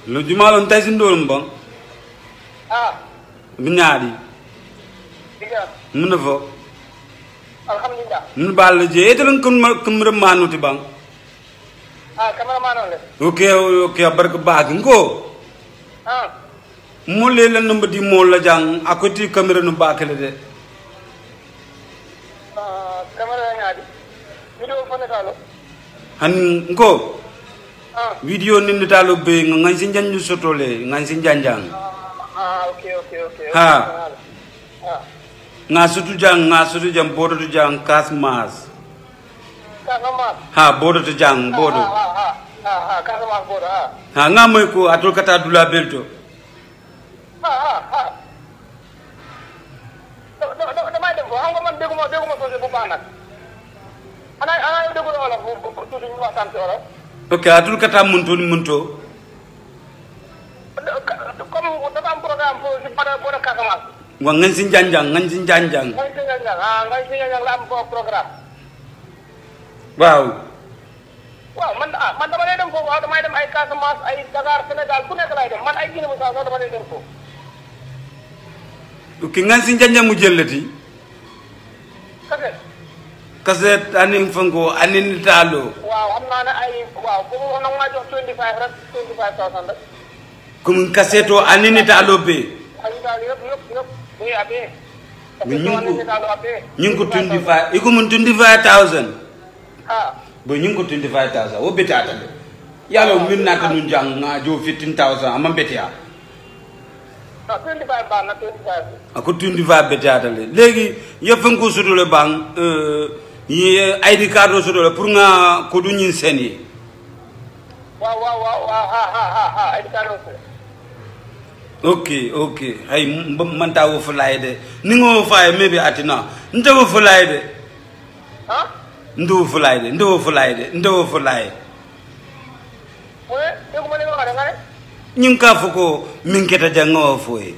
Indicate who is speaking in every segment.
Speaker 1: lo jumalon tay sin dolum bon
Speaker 2: ah
Speaker 1: binyaadi
Speaker 2: diga
Speaker 1: mun na fo
Speaker 2: alhamdulillah
Speaker 1: mun bal je etelon kun kum remanuti bang
Speaker 2: ah cameraman on le
Speaker 1: ok ok barka bag ngo
Speaker 2: ah
Speaker 1: mo le la numba di mo la jang akoti camera no bakale de
Speaker 2: ah camera ngaadi video fone talo
Speaker 1: han ngo
Speaker 2: ah
Speaker 1: video ni ni talo be ngan sin janju sotole ngan sin janjang
Speaker 2: ah okay okay okay
Speaker 1: Ha.
Speaker 2: ah
Speaker 1: nga sutu jang nga sutu jang bodo tu jang kas mas
Speaker 2: Kasamas.
Speaker 1: ha bodo tu jang bodo
Speaker 2: Ah, ah, ah, ah, ah, Kasamas bodo, ah.
Speaker 1: ha nga moy ko atul kata dula belto
Speaker 2: Ah, ah, ah. Da- da- da- damay dem ko xam nga man dégguma dégguma soose bu baax nag ana ana yow déggul olof bu bu bu- tuuti ñu waxtaan ci olof
Speaker 1: ok atul kata munto ni munto
Speaker 2: Da- ka- comme dafa am programme pour si bada bodo Casamance
Speaker 1: wa ngan sin janjang ngan sin janjang
Speaker 2: ngay si ñang ah ngay si ñang la am ko programme
Speaker 1: waaw
Speaker 2: waaw man ah man dama lay dem foofu waaw damay dem ay Casamance ay Dakar Sénégal fu nekk lay dem man ay Guinée Bissau sax dama lay dem foofu
Speaker 1: ok ngan sin janjang mu jellati
Speaker 2: kase
Speaker 1: kaset anin fango anin talo
Speaker 2: waaw xam naa ne ay waaw bu mu nag maa jox 25 rek 25000 rek
Speaker 1: kum kaseto anin talo be
Speaker 2: ay daal yëpp yëpp yëpp bu ñu abee.
Speaker 1: Mais ñu ngi ko-
Speaker 2: ko daal abee.
Speaker 1: ñu ngi ko 25 iko mun 25000
Speaker 2: ah
Speaker 1: bo ñu ngi ko 25000 wo betata de yalo min nata nun jang nga jo 15000 ama betia
Speaker 2: non 25 baax na 25.
Speaker 1: ako 25 betata le legi ye fango sudole bang euh ye id card o sudole pour nga ko du ñin sen yi
Speaker 2: waaw waaw waaw waaw ah ah ah ah ay dikkaanoo si.
Speaker 1: ok ok hay m- man ta wo fulay de ni ngo faye maybe atina nte wo fulay de
Speaker 2: ah
Speaker 1: nte wo fulay de nte wo fulay de nte wo fulay
Speaker 2: mu ne dégguma li nga wax de nga ne.
Speaker 1: ñing ka fo ko min keta janga wo foye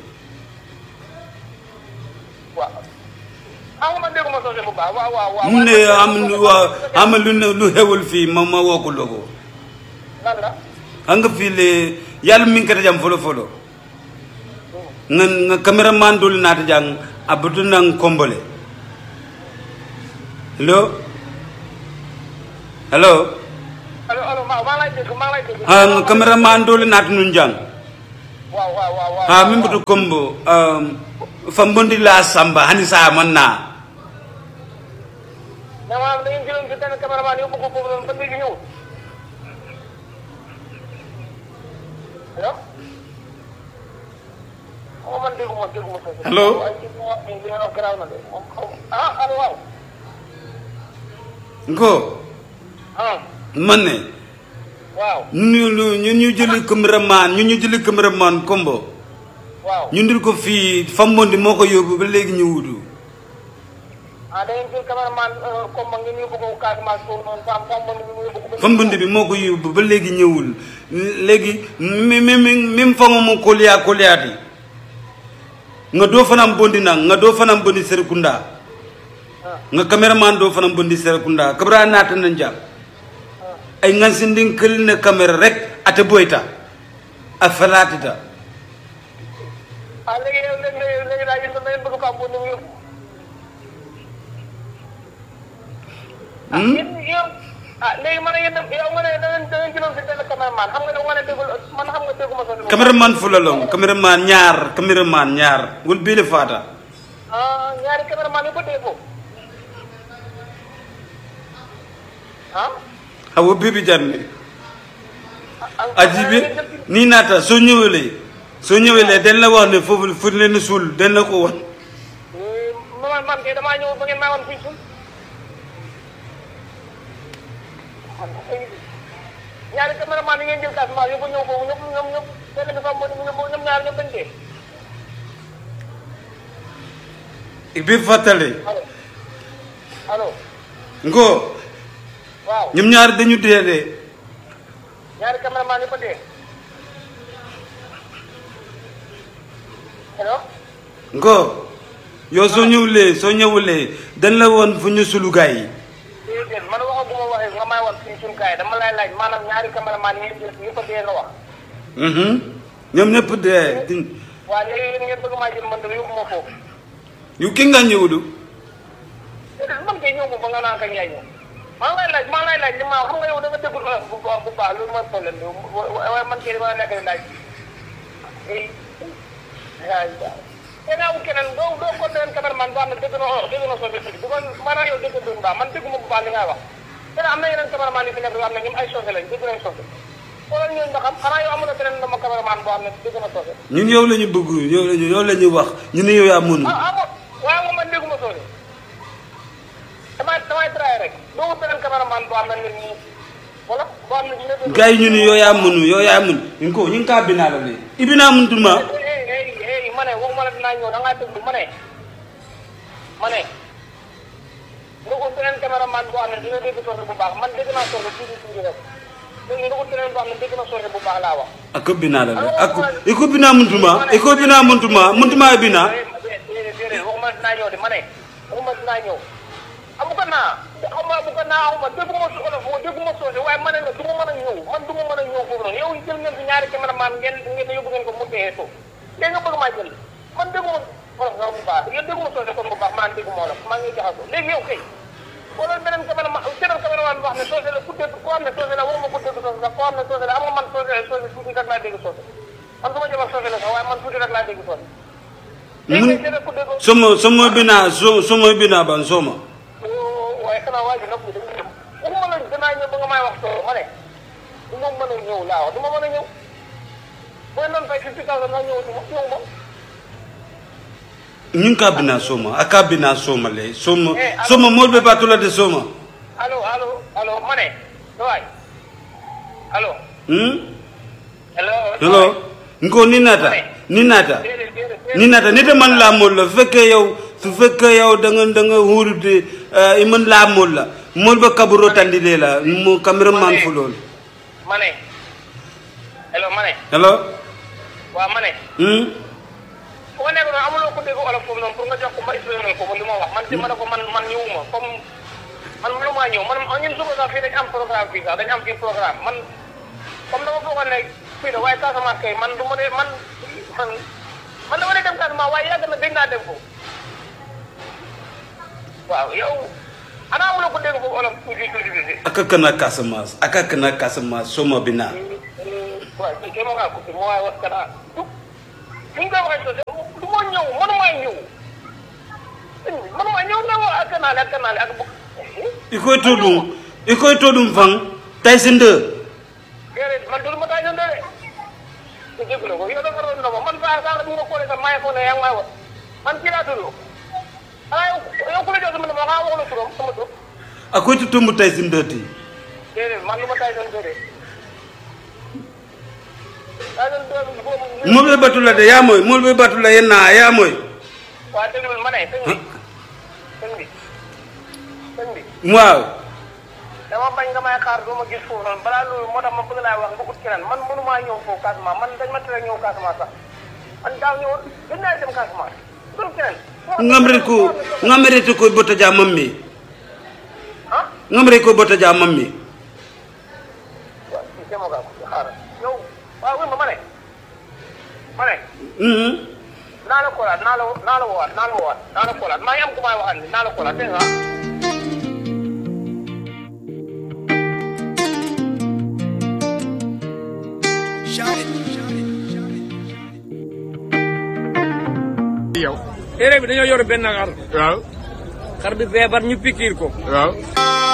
Speaker 2: waaw. ah nga man dégguma soose bu baax waaw waaw waaw.
Speaker 1: mu ne am lu wa am lu ne lu hewul fi ma ma wo ko logo
Speaker 2: lan la.
Speaker 1: anga fi le yalla min keta jam folo folo nga nga cameraman dul nata jang abudu nang kombole hello hello
Speaker 2: allo allo maa maa lay dégg maa lay dégg.
Speaker 1: ha nga cameraman dul nata nun jang
Speaker 2: waaw waaw waaw waaw.
Speaker 1: ha min butu kombo um fambondi la samba hani sa manna
Speaker 2: mais maanaam da ngeen jëloon si benn cameraman yóbbu ko foofu noonu ba léegi ñëwul. allo. xaw ma man dégguma dégguma soose.
Speaker 1: Allo?
Speaker 2: waaye li nga wax nii li nga wax garaaw na de moom xaw ma ah allo waaw.
Speaker 1: ngo
Speaker 2: ah
Speaker 1: manne
Speaker 2: waaw
Speaker 1: ñu ñu ñu ñu jëli cameraman ñu ñu jëli cameraman kombo
Speaker 2: waaw.
Speaker 1: ñu ndil ko fii fambondi moo ko yóbbu ba léegi ñu wutu
Speaker 2: ah da ngeen jël cameraman comme ma ngeen yóbbu ko Casamance foofu noonu fam fam man ñu yóbbu ko.
Speaker 1: fambondi bi moo ko yóbbu ba léegi ñëwul léegi mi mi mi même fango mo koliya koliyaati nga doo fanam bondi nang nga doo fanam bondi serekunda
Speaker 2: ah
Speaker 1: nga cameraman doo fanam bondi serekunda kabra naata na jam
Speaker 2: ah
Speaker 1: ay ngan sindin kël ne caméra rek ate boyta a falaatita
Speaker 2: ah léegi yow léegi léegi léegi daal yéen da ngeen bëgg fam ni mu yóbbu. ah
Speaker 1: Hmm?
Speaker 2: yéen yéen ah léegi man yéen yow nga ne da ngeen da ngeen jëloon si benn cameraman xam nga ne nga ne déggul man xam nga dégguma sa.
Speaker 1: cameraman fulalong cameraman ñaar cameraman ñaar wol biile faata
Speaker 2: ah ñaari cameraman yu ko dee foofu. ah.
Speaker 1: awo bibi janne
Speaker 2: ah
Speaker 1: aji bi nii naata soo ñëwelee soo ñëwelee dañ la wax ne foofu fu leen suul dañ la ko wan
Speaker 2: man man kay damaa ñëw ba ngeen may wan fii suul. ñaari cameraman yi ngeen jël Casamance yóbbu ñëw foofu ñëpp ñoom ñëpp benn bi fam ñoom ñoom ñaar ñoom dañ dee.
Speaker 1: bi fàttale
Speaker 2: allo allo
Speaker 1: ngo
Speaker 2: waaw
Speaker 1: ñoom ñaar dañu dee de
Speaker 2: ñaari cameraman yi ko dee. allo
Speaker 1: ngo yow soo ñëwulee soo ñëwulee dañ la woon fu ñu sulu gaay yi
Speaker 2: déedéet man waxaguma waxee nga may wan fii suñu kaay dama lay laaj maanaam ñaari cameraman yi ngeen jël yi ko dee nga wax.
Speaker 1: Mhm. ñoom ñëpp dee di
Speaker 2: waa léegi yéen ngeen bëgg maa jël man de yóbbu ma foofu
Speaker 1: yu ki nga ñëwulu
Speaker 2: déedéet man kay ñëw ko ba nga naan kañ yaay ñëw maa ngi lay laaj maa ngi lay laaj li ma xam nga yow da nga déggul olof bu baax bu baax loolu mooy problème bi waaye man kay dama nekk di laaj eh yaa ngi daal keneen keneen doo doo ko leen cameraman boo xam ne dégg na olof dégg na soose tuuti bu ko maanaam yow dégg doon baax man dégguma bu baax li ngay wax keneen am na yeneen cameraman yu fi nekk yoo xam ne ñoom ay soose lañ dégg nañ soose xoolal ñooñu nga xam xanaa yow amul na beneen dama cameraman boo xam ne dégg na soose
Speaker 1: ñun yow la ñu bëgg yow la ñu yow la ñu wax ñu ne yow yaa mënu
Speaker 2: ah ah bon waaye moom man dégguma soose damay damay traité rek doo ko beneen cameraman boo xam ne nit ñi wala boo xam ne dina dégg.
Speaker 1: gars yi ñu ne yow yaa mënu yow yaa mënu ñu ko ñu ngi kaa binaa la léegi ibinaa mëntuma
Speaker 2: eh eh eh ma ne waxuma la dinaa ñëw da ngaa déglu ma ne ma ne nga ko beneen cameraman boo xam ne dina dégg soose bu baax man dégg naa soose tuuti tuuti rek léegi nga ko beneen boo xam ne dégg na soose bu baax laa wax.
Speaker 1: ako binaa la léegi ako iko binaa mëntuma iko binaa mëntuma mëntuma ibinaa
Speaker 2: déedéet déedéet waxuma dinaa ñëw de ma ne waxuma dinaa ñëw amu ko naa xam nga amu ko naa xaw ma dégguma su olof moo dégguma soose waaye ma ne la du ma mën a ñëw man du ma mën a ñëw foofu noonu yow jël ngeen fi ñaari cameraman ngeen ngeen yóbbu ngeen ko mu téye suuf léegi nga bëgg maa jël man dégguma olof nga bu baax yéen dégguma soose kon bu baax maa dégguma olof maa ngi jaxasoo léegi yow kay wala beneen cameraman beneen cameraman boo xam ne soose la ku dégg koo xam ne soose la waruma ko dégg soose sax koo xam ne soose la am nga man soose soose tuuti rek laa dégg soose man su ma jëmal soose la sax waaye man tuuti rek laa dégg soose
Speaker 1: mun somo somo binaa so somo binaa ban soma
Speaker 2: waaye xanaa waa ji nag ñu dañuy dem waxuma la danaa ñëw ba nga may wax soo ma ne du ma mën a ñëw laa wax du ma mën a ñëw booy noonu fay fifty thousand nga ñëw du ma ñëw ma
Speaker 1: ñu ngi kaa binaa soma a kaa binaa soma le soma
Speaker 2: Eh, alors-
Speaker 1: soma mool be baatula de soma
Speaker 2: allo allo allo ma ne sa waay allo
Speaker 1: hmm
Speaker 2: allo
Speaker 1: hello nko ni naata ni naata
Speaker 2: déedéet déedéet
Speaker 1: ni naata nite man laa mool la su fekkee yow su fekkee yow da nga da nga huurute i man laa mool la mool ba kaburo tandi lee la mo cameraman fu lool
Speaker 2: ma ne allo ma ne
Speaker 1: hello
Speaker 2: waaw ma ne
Speaker 1: hmm
Speaker 2: fu nga nekk noonu amuloo ko dégg olof foofu noonu pour nga jox ko ma expliqué ko li ma wax man ci ma ne ko man man ñëwuma comme man mënu maa ñëw man ñun suba sax fii dañ am programme fii sax dañ am fii programme man comme dama foogoon ne fii la waaye Casamance kay man du ma ne man man man dama ne dem Casamance waaye yàgg na gëj naa dem foofu waaw yow ana amuloo ko dégg foofu olof tuuti tuuti tuuti
Speaker 1: aka kana Casamance aka kana Casamance soma binaa
Speaker 2: waaw kii kay ma ngaa coupé ma waaye wax kanaa du ni nga koy waxee sosé du ma ñëw mënumaa ñëw mënumaa ñëw ne wa ak kanaale ak kanaale ak bu
Speaker 1: i koy to ɗum i koy to ɗum fan Tyson 2
Speaker 2: déedéet man dul ma taa ñëw de te jégalu ko yow dafa doon ndox man saa saa bu nga xoolee sax maa ngi foog ne yaa ngi may wax man kii laa tudd xanaa yow yow ku la jox sama numéro xanaa wax la turam sama tur
Speaker 1: a koy to tombo Tyson 2 ti
Speaker 2: déedéet man lu ma taay doon déedéet taay doon déedéet boobu
Speaker 1: mool be batula de yaa moy mool be batula yenna yaa moy
Speaker 2: waa déglu ma ne sëñ bi sëñ bi sëñ bi
Speaker 1: waaw
Speaker 2: dama bañ nga may xaar doo ma gis foofu noonu balaa loolu moo tax ma bëgg laa wax nga ut keneen man mënumaa ñëw foofu Casamance man dañ ma tere ñëw Casamance sax man daaw ñëwoon gën naa dem Casamance dul keneen
Speaker 1: ngamre ko ngamre to koy bota ja mammi
Speaker 2: ah
Speaker 1: ngamre koy bota ja mammi
Speaker 2: waaw si demoo kaa ko xaaral yow waaw wéy ma ma ne ma ne
Speaker 1: mhm
Speaker 2: naa la koolaat naa la naa la woowaat naa la woowaat naa la koolaat maa ngi am ku may waxal ni naa la koolaat dégg nga
Speaker 3: yow
Speaker 4: téere bi dañoo yor benn xar
Speaker 3: waaw
Speaker 4: xar bi feebar ñu pikiir ko
Speaker 3: waaw